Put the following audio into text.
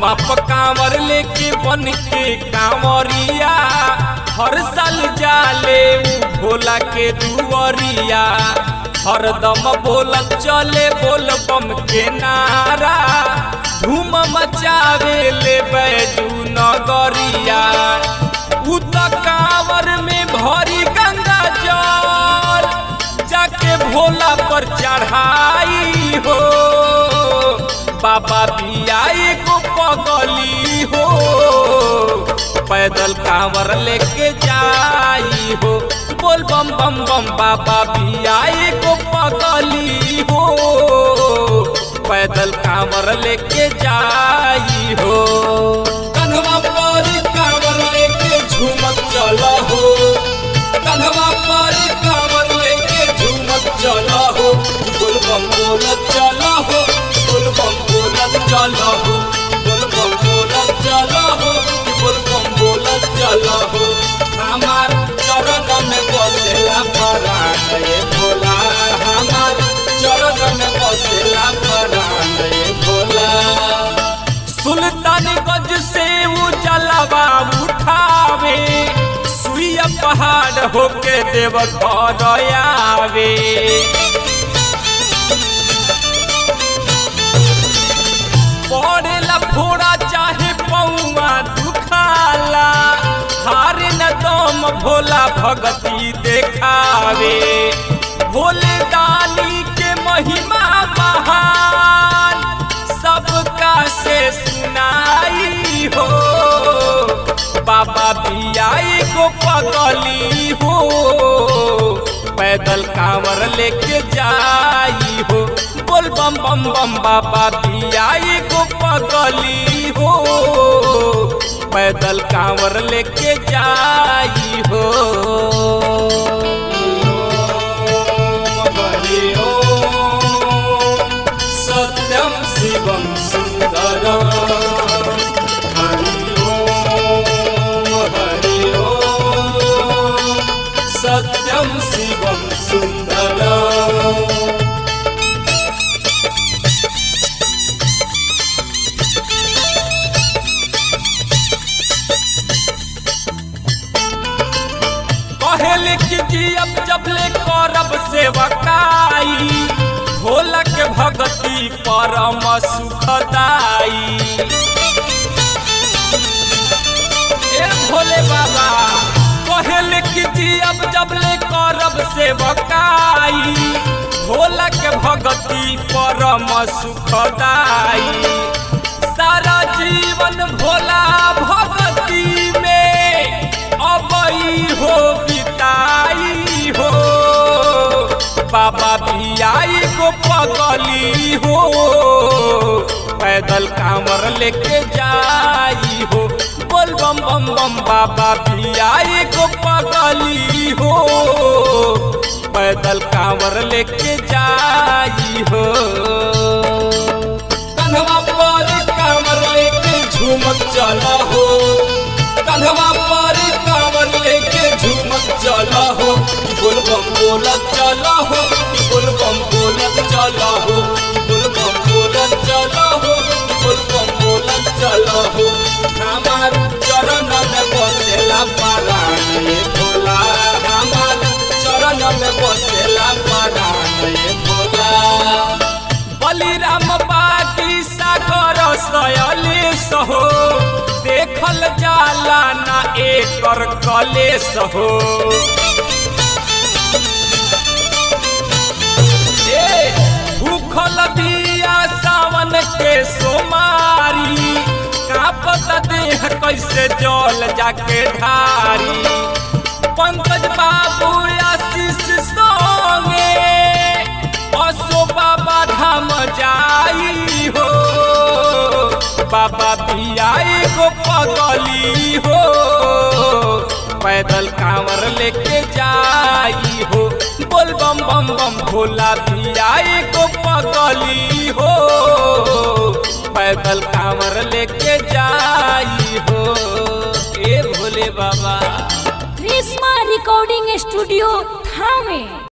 कन्हवा पर कांवर लेके बन के कांवरिया हर साल जाले उ भोला के दुवरिया हरदम बोलत चले बोल बम के नारा धूम मचावे ले बैजू नगरिया उ त कांवर में भरी गंगा जल जाके भोला पर चढ़ाई हो बाबा बियाई को पगली हो पैदल कांवर लेके जाई हो बोल बम बम बम बाबा बियाई को पगली हो पैदल कांवर लेके जाई हो कन्हवा पर कांवर लेके झूमत चला हो कन्हवा पर कांवर लेके झूमत चला हो बोल बम बोलत चला हो बोल बम बोलत चला हो बोल बम बोलत चला हो बोल बम बोलत चला हो हमार चरण में बसेला परान ये भोला हमार चरण में बसेला परान ये भोला सुल्तानगंज से वो जलवा उठावे सुइया पहाड़ होके देव घर आवे पड़ेला फोड़ा चाहे पौआ दुखाला हारे न दम भोला भगती देखावे भोले दानी के महिमा महान सबका से सुनाई हो बाबा बियाई को पगली हो पैदल कांवर लेके जाई हो बोल बम बम बम बाबा बियाई को पगली हो पैदल कांवर लेके जाई हो हरि ओम सत्यम शिवम सुंदरम हरि ओम हरि ओम सत्यम शिवम सुंदरम कहले कि जी अब जब ले करब सेवकाई भोला के भगती परम सुखदाई ए भोले बाबा कहले कि जी अब जब ले करब सेवकाई भोला के भगती परम सुखदाई सारा जीवन भोला भगती में अबई हो बिताई हो बाबा बियाई को पगली हो पैदल कांवर लेके जाई हो बोल बम बम बम बाबा बियाई को पगली हो पैदल कांवर लेके जाई हो कन्हवा पर कांवर लेके झूमत चला हो कन्हवा पर कांवर लेके झूमत चला हो बोल बम बोलत चला हो बोल बम बोलत चला हो बोल बम बोलत चला हो बोल बम बोलत चला हो हमार चरण में बसेला परान ये भोला हमार चरण में बसेला परान ये भोला बलिराम बागी सागर सयलेश हो देखल जाला ना एकर कलेश हो ए, भूखल दिया सावन के सोमारी कापत देह कैसे जल जाके ढारी पंकज बाबू आशीष संगे असो बाबा धाम जाई हो बाबा बियाई को पगली हो पैदल कांवर लेके जाई हो बोल बम बम बम भोला बियाई को पगली हो पैदल कांवर लेके जाई हो ए भोले बाबा ग्रीष्मा रिकॉर्डिंग स्टूडियो थामे